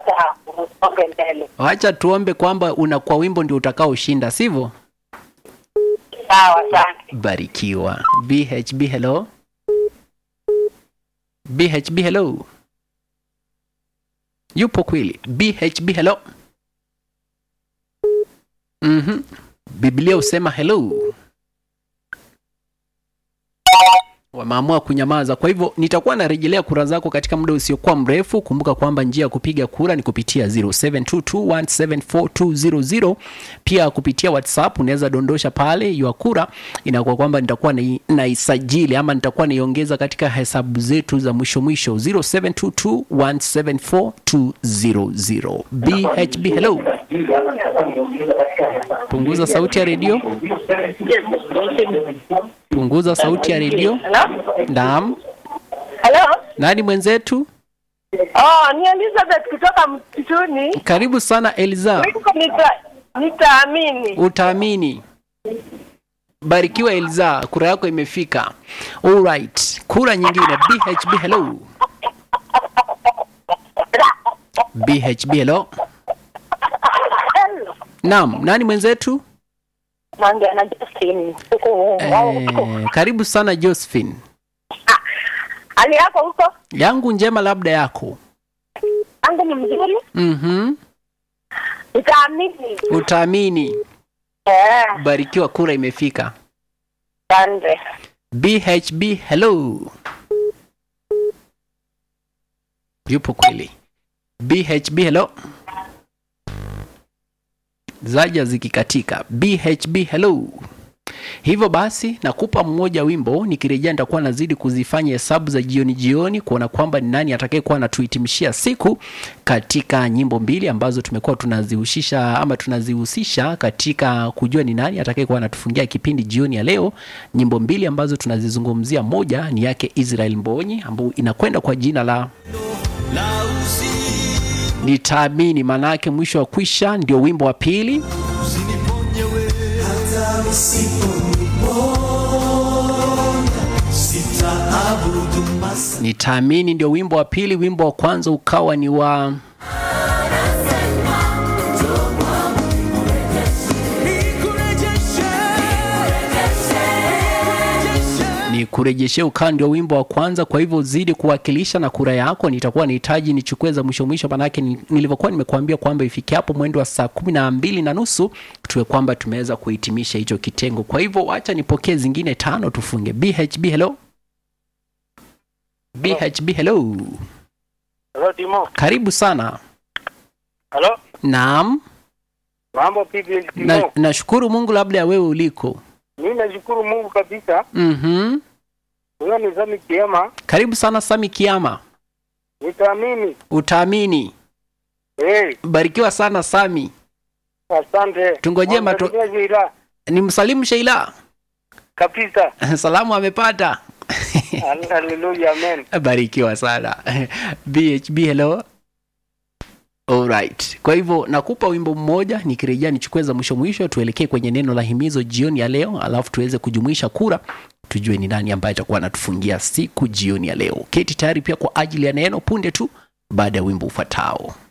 sawa, usonge mbele. Wacha tuombe kwamba una kwa wimbo ndio utakaoshinda, sivyo? Sawa, asante. Barikiwa. BHB hello. BHB hello. Yupo kweli. BHB hello. Mhm. Biblia husema hello. Wameamua kunyamaza. Kwa hivyo nitakuwa narejelea kura zako katika muda usiokuwa mrefu. Kumbuka kwamba njia ya kupiga kura ni kupitia 0722174200. Pia kupitia WhatsApp unaweza dondosha pale ya kura, inakuwa kwamba nitakuwa nai- naisajili ama nitakuwa naiongeza katika hesabu zetu za mwisho mwisho 0722174200. BHB hello. Punguza sauti ya redio. Punguza sauti ya redio. Hello? Naam. Hello? Nani mwenzetu? Oh, ni Elizabeth kutoka msituni. Karibu sana Eliza. Niko nita nitaamini. Utaamini. Barikiwa Eliza, kura yako imefika. Alright. Kura nyingine BHB hello. BHB hello. Hello. Naam, nani mwenzetu? Naongea na Justin. Huko Eh, karibu sana Josephine. hali yako huko? Yangu njema labda yako. Angu ni mzuri. Mhm. Nitaamini. Utaamini. Eh, Barikiwa kura imefika. asante. BHB hello. Yupo kweli. BHB hello. Zaja zikikatika. BHB hello. Hivyo basi nakupa mmoja wimbo, nikirejea nitakuwa nazidi kuzifanya hesabu za jioni jioni kuona kwamba ni nani atakayekuwa anatuhitimishia siku katika nyimbo mbili ambazo tumekuwa tunazihusisha ama tunazihusisha katika kujua ni nani atakayekuwa anatufungia kipindi jioni ya leo. Nyimbo mbili ambazo tunazizungumzia, moja ni yake Israel Mbonyi ambayo inakwenda kwa jina la Nitaamini, maana yake mwisho wa kwisha, ndio wimbo wa pili. Nitaamini ndio wimbo wa pili. Wimbo wa kwanza ukawa ni wa ni kurejeshe ukawa ndio wimbo wa kwanza. Kwa hivyo zidi kuwakilisha na kura yako, nitakuwa nahitaji nichukue za mwisho mwisho, manake ni- nilivyokuwa nimekuambia kwamba ifike hapo mwendo wa saa kumi na mbili na nusu tuwe kwamba tumeweza kuhitimisha hicho kitengo. Kwa hivyo wacha nipokee zingine tano tufunge. BHB hello. BHB hello. Hello Timo. Karibu sana. Hello. Naam. Mambo vipi Timo? Na, nashukuru Mungu labda ya wewe uliko. Mimi nashukuru Mungu kabisa. Mhm. Huyo ni Sami Kiema. Karibu sana Sami Kiama. Nitaamini. Utaamini. Eh, Barikiwa sana Sami. asante. Tungojee mato- Mwangalia Zira. Ni msalimu Sheila. Kabisa. Salamu amepata. Hallelujah, amen. Barikiwa sana. BHB hello. Alright. Kwa hivyo nakupa wimbo mmoja, nikirejea nichukue za mwisho mwisho, tuelekee kwenye neno la himizo jioni ya leo, alafu tuweze kujumuisha kura, tujue ni nani ambaye atakuwa anatufungia siku jioni ya leo. Keti tayari pia kwa ajili ya neno punde tu baada ya wimbo ufuatao.